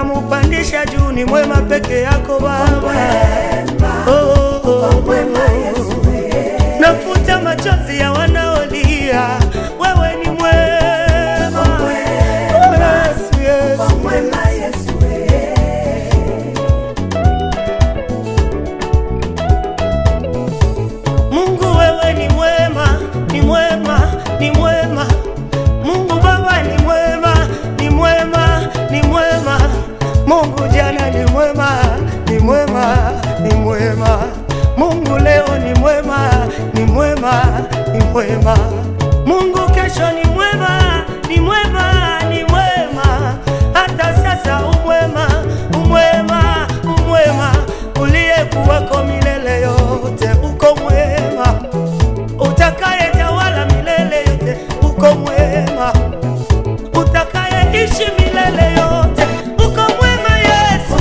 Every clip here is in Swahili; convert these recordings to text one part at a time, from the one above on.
unamupandisha juu, ni mwema peke yako Baba. Oh, oh, oh, oh. Nafuta machozi ya wanaolia, wewe ni mwema. Oh, Yesu, Yesu. Mungu wewe ni mwema, ni mwema, ni mwema. Mungu Baba ni mwema, ni mwema, ni mwema. Mungu jana ni mwema, ni mwema, ni mwema. Mungu leo ni mwema, ni mwema, ni mwema. Mungu kesho ni mwema, ni mwema, ni mwema. Hata sasa umwema, umwema, umwema. Uliyekuwako milele yote uko mwema, utakayetawala milele yote uko mwema, utakayeishi milele yote uko mwema Yesu.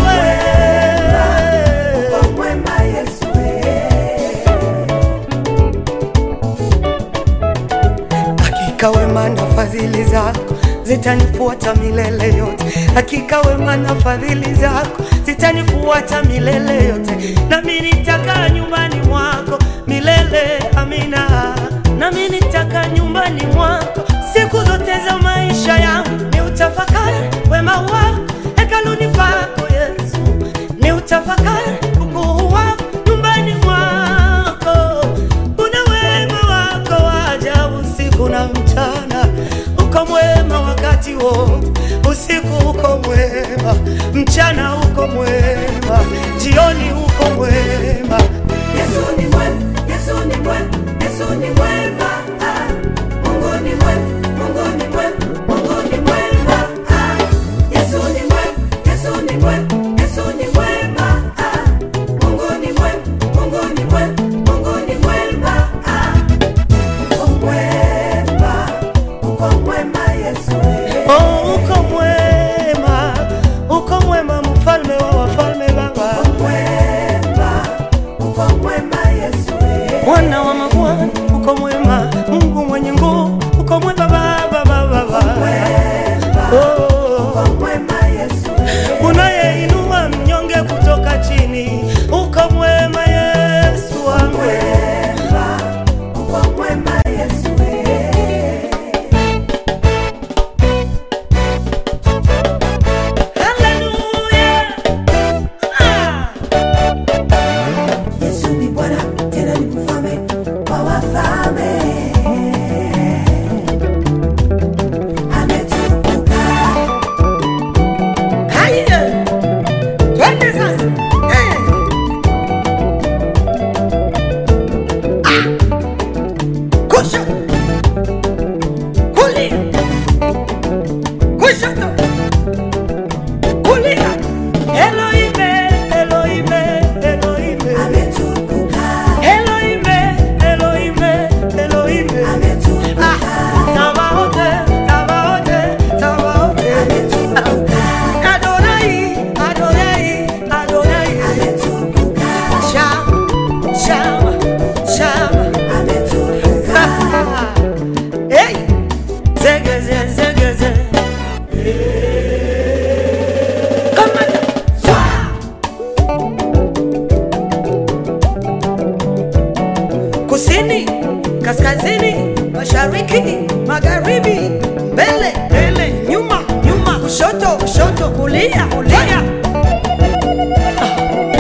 Hakika wema na fadhili zako zitanifuata milele yote, hakika wema na fadhili zako zitanifuata milele yote, nami nitakaa nyumbani mwako milele. Amina, nami nitakaa nyumbani mwako siku zote za maisha yangu, ni utafakari wema wako hekaluni pako Yesu, ni utafakari ukuu wako nyumbani mwako. Una wema wako wa ajabu usiku na mchana, uko mwema wakati wote. Usiku uko mwema, mchana uko mwema, jioni uko mwema. Yesu ni mwema, Yesu ni mwema, Yesu ni mwema. Ah, Mungu ni mwema, Mungu ni mwema, Mungu ni mwema. Ah, Yesu ni mwema, Yesu ni mwema, Yesu ni mwema. Ah, Mungu ni mwema, Mungu ni mwema, Mungu ni mwema. Ah, uko mwema, uko mwema Yesu. Oh, uko mwema, uko mwema, mfalme wa wafalme, Baba, Mwema, uko mwema Yesu. Bwana wa mabwana, uko mwema, Mungu mwenye nguvu, uko mwema, Baba, Baba, Baba. Oh. Uko mwema Yesu. unayeinua mnyonge kutoka chini, uko mwema Yesu wangu. Mwema, uko mwema Yesu. Haleluya! Ah! Yesu ni Bwana tena ni mfalme wa wafalme. Ametukuka. Haya! Twende sasa. Eh! Ah! Kushoto. Kulia. Kushoto. Kulia. Elohime, Elohime, Elohime. Ametukuka. Elohime, Elohime, Elohime. Ametukuka. Sabaote, Sabaote, Sabaote. Ametukuka. Adonai, Adonai, Adonai. Ametukuka. Shama, Shama, Shama. Ametukuka. Hey! Zegeze, zegeze. Kamata. Swa! Kusini, kaskazini, mashariki, magharibi, mbele, mbele, nyuma, nyuma, kushoto, kushoto, kulia, kulia. Ah.